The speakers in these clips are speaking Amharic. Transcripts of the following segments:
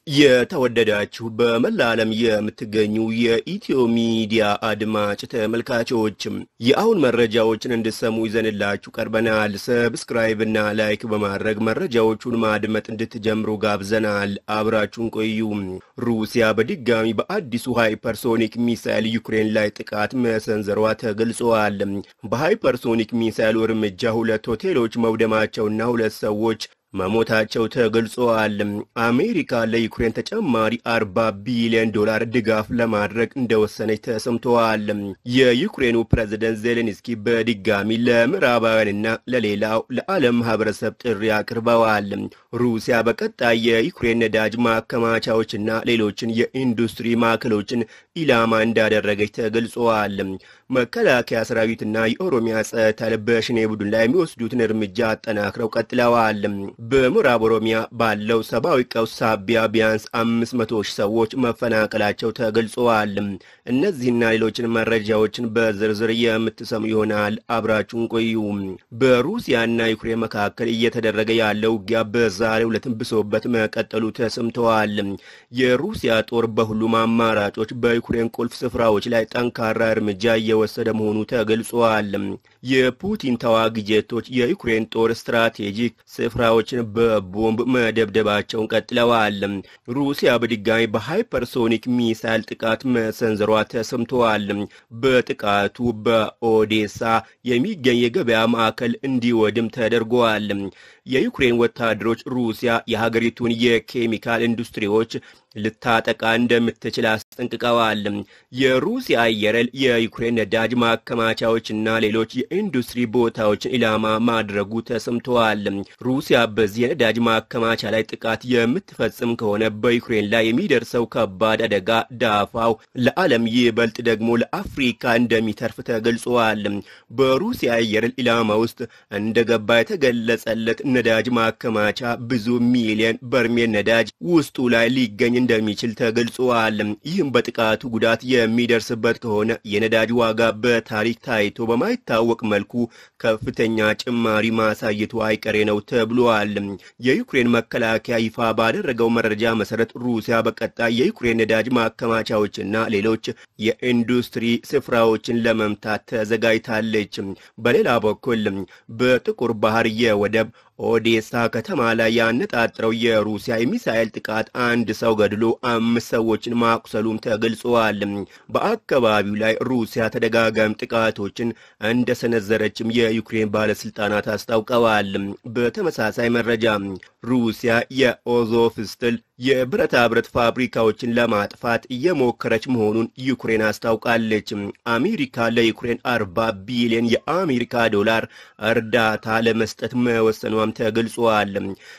የተወደዳችሁ በመላ ዓለም የምትገኙ የኢትዮ ሚዲያ አድማጭ ተመልካቾችም የአሁን መረጃዎችን እንድሰሙ ይዘንላችሁ ቀርበናል። ሰብስክራይብ እና ላይክ በማድረግ መረጃዎቹን ማድመጥ እንድትጀምሩ ጋብዘናል። አብራችሁን ቆዩ። ሩሲያ በድጋሚ በአዲሱ ሃይፐርሶኒክ ሚሳይል ዩክሬን ላይ ጥቃት መሰንዘሯ ተገልጸዋል። በሃይፐርሶኒክ ሚሳይሉ እርምጃ ሁለት ሆቴሎች መውደማቸውና ሁለት ሰዎች መሞታቸው ተገልጸዋል። አሜሪካ ለዩክሬን ተጨማሪ 40 ቢሊዮን ዶላር ድጋፍ ለማድረግ እንደወሰነች ተሰምተዋል። የዩክሬኑ ፕሬዝደንት ዜሌንስኪ በድጋሚ ለምዕራባውያንና ለሌላው ለዓለም ማህበረሰብ ጥሪ አቅርበዋል። ሩሲያ በቀጣይ የዩክሬን ነዳጅ ማከማቻዎችና ሌሎችን የኢንዱስትሪ ማዕከሎችን ኢላማ እንዳደረገች ተገልጸዋል። መከላከያ ሰራዊትና የኦሮሚያ ጸጥታ በሸኔ ቡድን ላይ የሚወስዱትን እርምጃ አጠናክረው ቀጥለዋል። በምዕራብ ኦሮሚያ ባለው ሰብአዊ ቀውስ ሳቢያ ቢያንስ አምስት መቶ ሺህ ሰዎች መፈናቀላቸው ተገልጸዋል። እነዚህና ሌሎችን መረጃዎችን በዝርዝር የምትሰሙ ይሆናል። አብራችሁን ቆዩ። በሩሲያና ዩክሬን መካከል እየተደረገ ያለው ውጊያ በዛሬው ዕለት ብሶበት መቀጠሉ ተሰምተዋል። የሩሲያ ጦር በሁሉም አማራጮች በዩክሬን ቁልፍ ስፍራዎች ላይ ጠንካራ እርምጃ እየወሰደ መሆኑ ተገልጿል። የፑቲን ተዋጊ ጄቶች የዩክሬን ጦር ስትራቴጂክ ስፍራዎችን በቦምብ መደብደባቸውን ቀጥለዋል። ሩሲያ በድጋሚ በሃይፐርሶኒክ ሚሳይል ጥቃት መሰንዘሯ ተሰምተዋል። በጥቃቱ በኦዴሳ የሚገኝ የገበያ ማዕከል እንዲወድም ተደርጓል። የዩክሬን ወታደሮች ሩሲያ የሀገሪቱን የኬሚካል ኢንዱስትሪዎች ልታጠቃ እንደምትችል አስጠንቅቀዋል። የሩሲያ አየር ኃይል የዩክሬን ነዳጅ ማከማቻዎችና ሌሎች የኢንዱስትሪ ቦታዎችን ኢላማ ማድረጉ ተሰምተዋል። ሩሲያ በዚህ የነዳጅ ማከማቻ ላይ ጥቃት የምትፈጽም ከሆነ በዩክሬን ላይ የሚደርሰው ከባድ አደጋ ዳፋው ለዓለም ይበልጥ ደግሞ ለአፍሪካ እንደሚተርፍ ተገልጿል። በሩሲያ አየር ኃይል ኢላማ ውስጥ እንደገባ የተገለጸለት ነዳጅ ማከማቻ ብዙ ሚሊዮን በርሜል ነዳጅ ውስጡ ላይ ሊገኝ እንደሚችል ተገልጿል። ይህም በጥቃቱ ጉዳት የሚደርስበት ከሆነ የነዳጅ ዋጋ በታሪክ ታይቶ በማይታወቅ መልኩ ከፍተኛ ጭማሪ ማሳየቱ አይቀሬ ነው ተብሏል። የዩክሬን መከላከያ ይፋ ባደረገው መረጃ መሰረት ሩሲያ በቀጣይ የዩክሬን ነዳጅ ማከማቻዎችና ሌሎች የኢንዱስትሪ ስፍራዎችን ለመምታት ተዘጋጅታለች። በሌላ በኩል በጥቁር ባህር የወደብ ኦዴሳ ከተማ ላይ ያነጣጠረው የሩሲያ የሚሳኤል ጥቃት አንድ ሰው ገድሎ አምስት ሰዎችን ማቁሰሉም ተገልጸዋል። በአካባቢው ላይ ሩሲያ ተደጋጋሚ ጥቃቶችን እንደሰነዘረችም የዩክሬን ባለስልጣናት አስታውቀዋል። በተመሳሳይ መረጃ ሩሲያ የኦዞፍስትል የብረታ ብረት ፋብሪካዎችን ለማጥፋት እየሞከረች መሆኑን ዩክሬን አስታውቃለች። አሜሪካ ለዩክሬን 40 ቢሊዮን የአሜሪካ ዶላር እርዳታ ለመስጠት መወሰኗም ተገልጿል።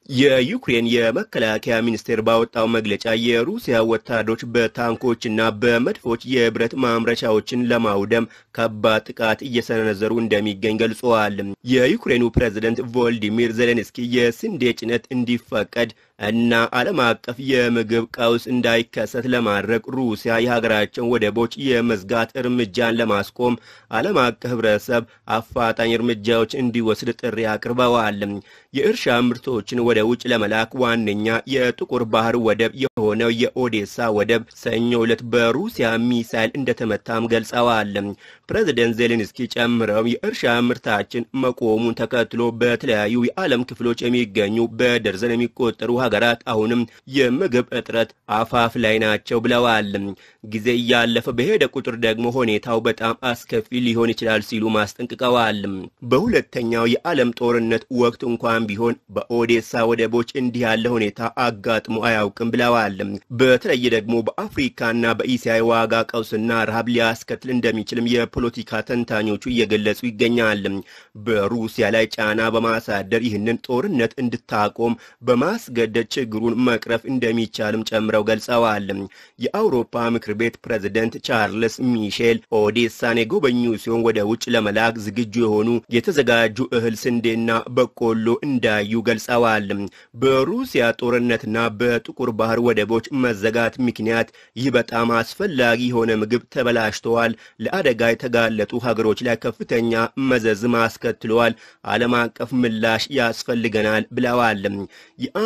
የዩክሬን የመከላከያ ሚኒስቴር ባወጣው መግለጫ የሩሲያ ወታደሮች በታንኮችና በመድፎች የብረት ማምረቻዎችን ለማውደም ከባድ ጥቃት እየሰነዘሩ እንደሚገኝ ገልጸዋል። የዩክሬኑ ፕሬዝደንት ቮልዲሚር ዜሌንስኪ የስንዴ ጭነት እንዲፈቀድ እና ዓለም አቀፍ የምግብ ቀውስ እንዳይከሰት ለማድረግ ሩሲያ የሀገራቸውን ወደቦች የመዝጋት እርምጃን ለማስቆም ዓለም አቀፍ ሕብረተሰብ አፋጣኝ እርምጃዎች እንዲወስድ ጥሪ አቅርበዋል። የእርሻ ምርቶችን ወደ ውጭ ለመላክ ዋነኛ የጥቁር ባህር ወደብ የሆነው የኦዴሳ ወደብ ሰኞ ዕለት በሩሲያ ሚሳይል እንደተመታም ገልጸዋል። ፕሬዚደንት ዜሌንስኪ ጨምረው የእርሻ ምርታችን መቆሙን ተከትሎ በተለያዩ የዓለም ክፍሎች የሚገኙ በደርዘን የሚቆጠሩ ሀገራት አሁንም የምግብ እጥረት አፋፍ ላይ ናቸው ብለዋል። ጊዜ እያለፈ በሄደ ቁጥር ደግሞ ሁኔታው በጣም አስከፊ ሊሆን ይችላል ሲሉ ማስጠንቅቀዋል። በሁለተኛው የዓለም ጦርነት ወቅት እንኳን ቢሆን በኦዴሳ ወደቦች እንዲህ ያለ ሁኔታ አጋጥሞ አያውቅም ብለዋል። በተለይ ደግሞ በአፍሪካና በኢሲያ የዋጋ ቀውስና ረሃብ ሊያስከትል እንደሚችልም የፖለቲካ ተንታኞቹ እየገለጹ ይገኛል። በሩሲያ ላይ ጫና በማሳደር ይህንን ጦርነት እንድታቆም በማስገደድ ችግሩን መቅረፍ እንደሚቻልም ጨምረው ገልጸዋል። የአውሮፓ ምክር ቤት ፕሬዝደንት ቻርልስ ሚሼል ኦዴሳን የጎበኙ ሲሆን ወደ ውጭ ለመላክ ዝግጁ የሆኑ የተዘጋጁ እህል፣ ስንዴና በቆሎ እንዳዩ ገልጸዋል። በሩሲያ ጦርነትና በጥቁር ባህር ወደቦች መዘጋት ምክንያት ይህ በጣም አስፈላጊ የሆነ ምግብ ተበላሽተዋል፣ ለአደጋ የተጋለጡ ሀገሮች ላይ ከፍተኛ መዘዝም አስከትለዋል፣ ዓለም አቀፍ ምላሽ ያስፈልገናል ብለዋል። የአሜሪካ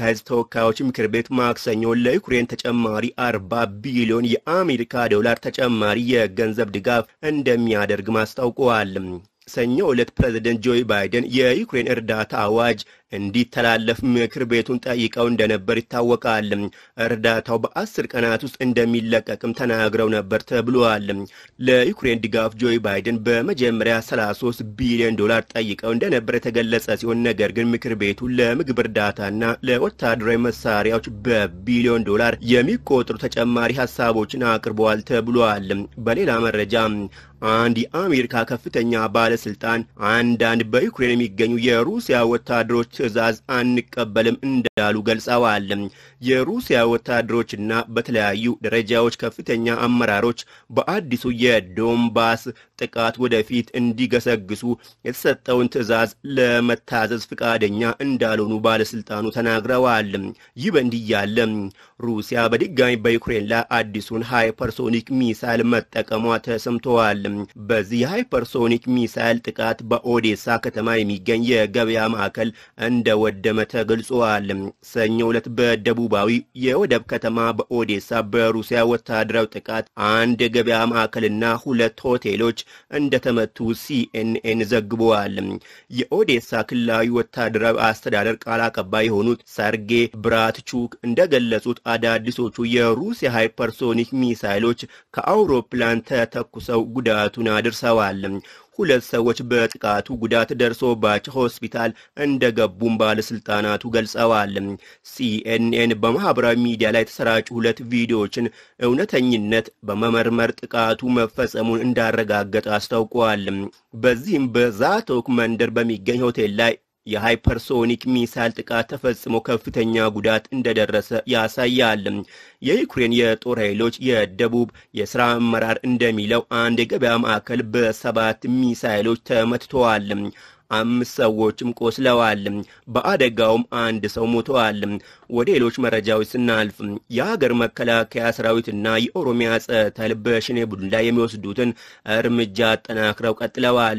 ሕዝብ ተወካዮች ምክር ቤት ማክሰኞ ለዩክሬን ተጨማሪ 40 ቢሊዮን የአሜሪካ ዶላር ተጨማሪ የገንዘብ ድጋፍ እንደሚያደርግ ማስታውቀዋል። ሰኞ ዕለት ፕሬዝደንት ጆ ባይደን የዩክሬን እርዳታ አዋጅ እንዲተላለፍ ምክር ቤቱን ጠይቀው እንደነበር ይታወቃል። እርዳታው በአስር ቀናት ውስጥ እንደሚለቀቅም ተናግረው ነበር ተብሏል። ለዩክሬን ድጋፍ ጆ ባይደን በመጀመሪያ 33 ቢሊዮን ዶላር ጠይቀው እንደነበር የተገለጸ ሲሆን ነገር ግን ምክር ቤቱ ለምግብ እርዳታና ለወታደራዊ መሳሪያዎች በቢሊዮን ዶላር የሚቆጥሩ ተጨማሪ ሀሳቦችን አቅርበዋል ተብሏል። በሌላ መረጃ አንድ የአሜሪካ ከፍተኛ ባለስልጣን አንዳንድ በዩክሬን የሚገኙ የሩሲያ ወታደሮች ትዕዛዝ አንቀበልም እንዳሉ ገልጸዋል። የሩሲያ ወታደሮችና በተለያዩ ደረጃዎች ከፍተኛ አመራሮች በአዲሱ የዶንባስ ጥቃት ወደፊት እንዲገሰግሱ የተሰጠውን ትዕዛዝ ለመታዘዝ ፈቃደኛ እንዳልሆኑ ባለስልጣኑ ተናግረዋል። ይህ በእንዲህ ያለ ሩሲያ በድጋሚ በዩክሬን ላይ አዲሱን ሃይፐርሶኒክ ሚሳይል መጠቀሟ ተሰምተዋል። በዚህ የሃይፐርሶኒክ ሚሳይል ጥቃት በኦዴሳ ከተማ የሚገኝ የገበያ ማዕከል እንደወደመ ተገልጿል። ሰኞ ዕለት በደቡባዊ የወደብ ከተማ በኦዴሳ በሩሲያ ወታደራዊ ጥቃት አንድ የገበያ ማዕከልና ሁለት ሆቴሎች እንደተመቱ ሲኤንኤን ዘግበዋል። የኦዴሳ ክልላዊ ወታደራዊ አስተዳደር ቃል አቀባይ የሆኑት ሰርጌ ብራትቹክ እንደገለጹት አዳዲሶቹ የሩሲያ ሃይፐርሶኒክ ሚሳይሎች ከአውሮፕላን ተተኩሰው ጉዳቱን አድርሰዋል። ሁለት ሰዎች በጥቃቱ ጉዳት ደርሶባቸው ሆስፒታል እንደገቡም ባለስልጣናቱ ገልጸዋል። ሲኤንኤን በማህበራዊ ሚዲያ ላይ የተሰራጩ ሁለት ቪዲዮዎችን እውነተኝነት በመመርመር ጥቃቱ መፈጸሙን እንዳረጋገጠ አስታውቀዋል። በዚህም በዛቶክ መንደር በሚገኝ ሆቴል ላይ የሃይፐርሶኒክ ሚሳይል ጥቃት ተፈጽሞ ከፍተኛ ጉዳት እንደደረሰ ያሳያል። የዩክሬን የጦር ኃይሎች የደቡብ የሥራ አመራር እንደሚለው አንድ የገበያ ማዕከል በሰባት ሚሳይሎች ተመትተዋል። አምስት ሰዎችም ቆስለዋል። በአደጋውም አንድ ሰው ሞተዋል። ወደ ሌሎች መረጃዎች ስናልፍ የሀገር መከላከያ ሰራዊትና የኦሮሚያ ጸጥታ ኃይል በሸኔ ቡድን ላይ የሚወስዱትን እርምጃ አጠናክረው ቀጥለዋል።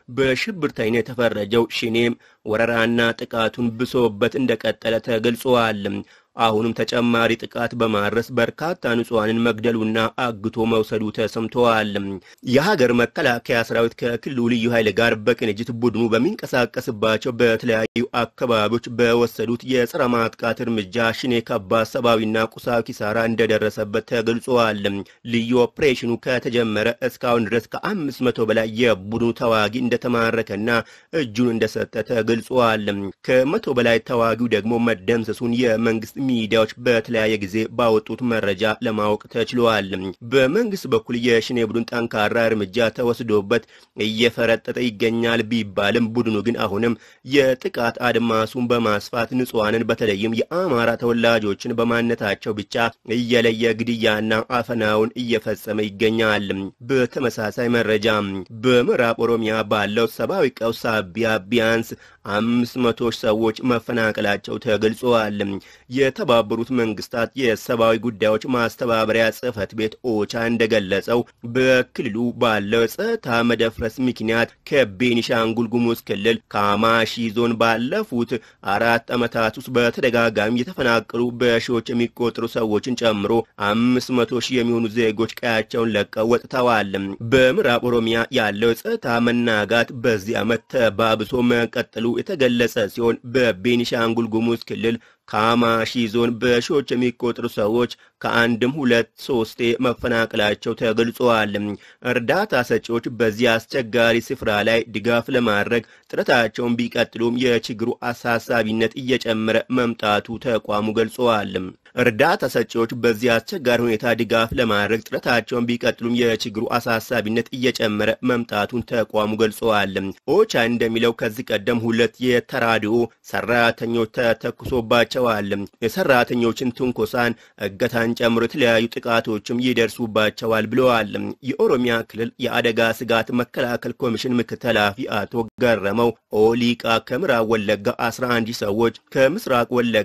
በሽብርተኝነት የተፈረጀው ሸኔም ወረራና ጥቃቱን ብሶበት እንደቀጠለ ተገልጿል። አሁንም ተጨማሪ ጥቃት በማድረስ በርካታ ንጹሐንን መግደሉና አግቶ መውሰዱ ተሰምተዋል። የሀገር መከላከያ ሰራዊት ከክልሉ ልዩ ኃይል ጋር በቅንጅት ቡድኑ በሚንቀሳቀስባቸው በተለያዩ አካባቢዎች በወሰዱት የጸረ ማጥቃት እርምጃ ሽኔ ከባድ ሰብአዊና ቁሳዊ ኪሳራ እንደደረሰበት ተገልጿል። ልዩ ኦፕሬሽኑ ከተጀመረ እስካሁን ድረስ ከአምስት መቶ በላይ የቡድኑ ተዋጊ እንደተማረከና እጁን እንደሰጠ ተገልጿል። ከመቶ በላይ ተዋጊው ደግሞ መደምሰሱን የመንግስት ሚዲያዎች በተለያየ ጊዜ ባወጡት መረጃ ለማወቅ ተችሏል። በመንግስት በኩል የሽኔ ቡድን ጠንካራ እርምጃ ተወስዶበት እየፈረጠጠ ይገኛል ቢባልም ቡድኑ ግን አሁንም የጥቃት አድማሱን በማስፋት ንጹሐንን በተለይም የአማራ ተወላጆችን በማንነታቸው ብቻ እየለየ ግድያና አፈናውን እየፈጸመ ይገኛል። በተመሳሳይ መረጃ በምዕራብ ኦሮሚያ ባለው ሰብአዊ ቀውስ ሳቢያ ቢያንስ አምስት መቶ ሰዎች መፈናቀላቸው ተገልጸዋል። የተባበሩት መንግስታት የሰብአዊ ጉዳዮች ማስተባበሪያ ጽህፈት ቤት ኦቻ እንደገለጸው በክልሉ ባለው የጸጥታ መደፍረስ ምክንያት ከቤኒሻንጉል ጉሙዝ ክልል ካማሺ ዞን ባለፉት አራት ዓመታት ውስጥ በተደጋጋሚ የተፈናቀሉ በሺዎች የሚቆጠሩ ሰዎችን ጨምሮ አምስት መቶ ሺህ የሚሆኑ ዜጎች ቀያቸውን ለቀው ወጥተዋል። በምዕራብ ኦሮሚያ ያለው የጸጥታ መናጋት በዚህ ዓመት ተባብሶ መቀጠሉ የተገለጸ ሲሆን በቤኒሻንጉል ጉሙዝ ክልል ካማሺ ዞን በሺዎች የሚቆጠሩ ሰዎች ከአንድም ሁለት ሶስቴ መፈናቀላቸው ተገልጸዋል። እርዳታ ሰጪዎች በዚህ አስቸጋሪ ስፍራ ላይ ድጋፍ ለማድረግ ጥረታቸውን ቢቀጥሉም የችግሩ አሳሳቢነት እየጨመረ መምጣቱ ተቋሙ ገልጸዋል። እርዳታ ሰጪዎች በዚህ አስቸጋሪ ሁኔታ ድጋፍ ለማድረግ ጥረታቸውን ቢቀጥሉም የችግሩ አሳሳቢነት እየጨመረ መምጣቱን ተቋሙ ገልጸዋል። ኦቻ እንደሚለው ከዚህ ቀደም ሁለት የተራድኦ ሰራተኞች ተተኩሶባቸዋል። የሰራተኞችን ትንኮሳን፣ እገታን ጨምሮ የተለያዩ ጥቃቶችም ይደርሱባቸዋል ብለዋል። የኦሮሚያ ክልል የአደጋ ስጋት መከላከል ኮሚሽን ምክትል ኃላፊ አቶ ገረመው ኦሊቃ ከምዕራብ ወለጋ 11 ሰዎች ከምስራቅ ወለጋ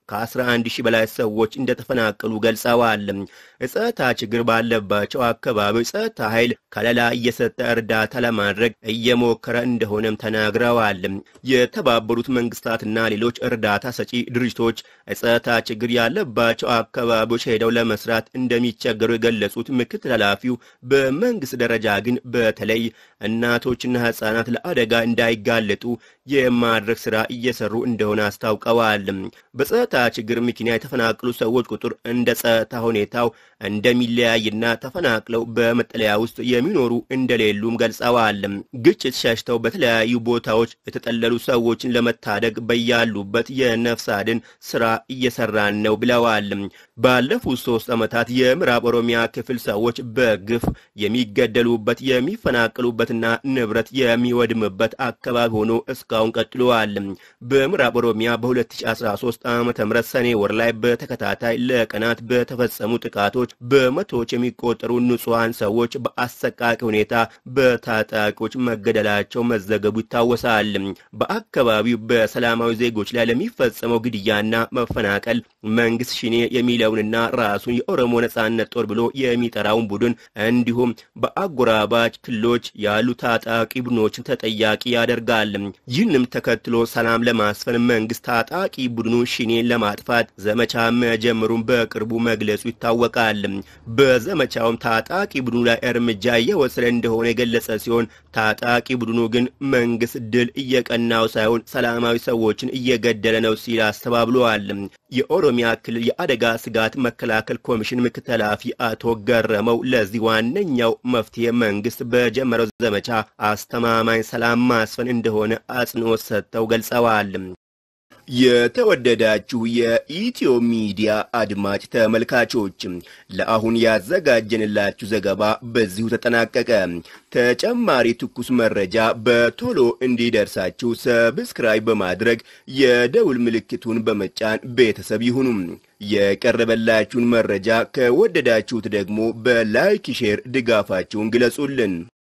ከ11 ሺህ በላይ ሰዎች እንደተፈናቀሉ ገልጸዋል። የጸጥታ ችግር ባለባቸው አካባቢዎች ጸጥታ ኃይል ከለላ እየሰጠ እርዳታ ለማድረግ እየሞከረ እንደሆነም ተናግረዋል። የተባበሩት መንግስታትና ሌሎች እርዳታ ሰጪ ድርጅቶች የጸጥታ ችግር ያለባቸው አካባቢዎች ሄደው ለመስራት እንደሚቸገሩ የገለጹት ምክትል ኃላፊው በመንግስት ደረጃ ግን በተለይ እናቶችና ህጻናት ለአደጋ እንዳይጋለጡ የማድረግ ስራ እየሰሩ እንደሆነ አስታውቀዋል። በጸጥታ ችግር ምክንያት የተፈናቀሉ ሰዎች ቁጥር እንደ ጸጥታ ሁኔታው እንደሚለያይና ተፈናቅለው በመጠለያ ውስጥ የሚኖሩ እንደሌሉም ገልጸዋል። ግጭት ሸሽተው በተለያዩ ቦታዎች የተጠለሉ ሰዎችን ለመታደግ በያሉበት የነፍስ አድን ስራ እየሰራን ነው ብለዋል። ባለፉት ሶስት ዓመታት የምዕራብ ኦሮሚያ ክፍል ሰዎች በግፍ የሚገደሉበት የሚፈናቀሉበትና ንብረት የሚወድምበት አካባቢ ሆኖ እስካሁን ቀጥለዋል። በምዕራብ ኦሮሚያ በ2013 ዓ ም ሰኔ ወር ላይ በተከታታይ ለቀናት በተፈጸሙ ጥቃቶች በመቶዎች የሚቆጠሩ ንጹሐን ሰዎች በአሰቃቂ ሁኔታ በታጣቂዎች መገደላቸው መዘገቡ ይታወሳል። በአካባቢው በሰላማዊ ዜጎች ላይ ለሚፈጸመው ግድያና መፈናቀል መንግስት ሽኔ የሚለውንና ራሱን የኦሮሞ ነጻነት ጦር ብሎ የሚጠራውን ቡድን እንዲሁም በአጎራባች ክልሎች ያሉ ታጣቂ ቡድኖችን ተጠያቂ ያደርጋል። ይህንም ተከትሎ ሰላም ለማስፈን መንግስት ታጣቂ ቡድኑ ሽኔን ለማጥፋት ዘመቻ መጀመሩን በቅርቡ መግለጹ ይታወቃል። በዘመቻውም ታጣቂ ቡድኑ ላይ እርምጃ እየወሰደ እንደሆነ የገለጸ ሲሆን ታጣቂ ቡድኑ ግን መንግስት ድል እየቀናው ሳይሆን ሰላማዊ ሰዎችን እየገደለ ነው ሲል አስተባብለዋል። የኦሮሚያ ክልል የአደጋ ስጋት መከላከል ኮሚሽን ምክትል ኃላፊ አቶ ገረመው ለዚህ ዋነኛው መፍትሄ መንግስት በጀመረው ዘመቻ አስተማማኝ ሰላም ማስፈን እንደሆነ አጽንኦት ሰጥተው ገልጸዋል። የተወደዳችሁ የኢትዮ ሚዲያ አድማጭ ተመልካቾች ለአሁን ያዘጋጀንላችሁ ዘገባ በዚሁ ተጠናቀቀ። ተጨማሪ ትኩስ መረጃ በቶሎ እንዲደርሳችሁ ሰብስክራይብ በማድረግ የደውል ምልክቱን በመጫን ቤተሰብ ይሁኑ። የቀረበላችሁን መረጃ ከወደዳችሁት ደግሞ በላይክ ሼር ድጋፋችሁን ግለጹልን።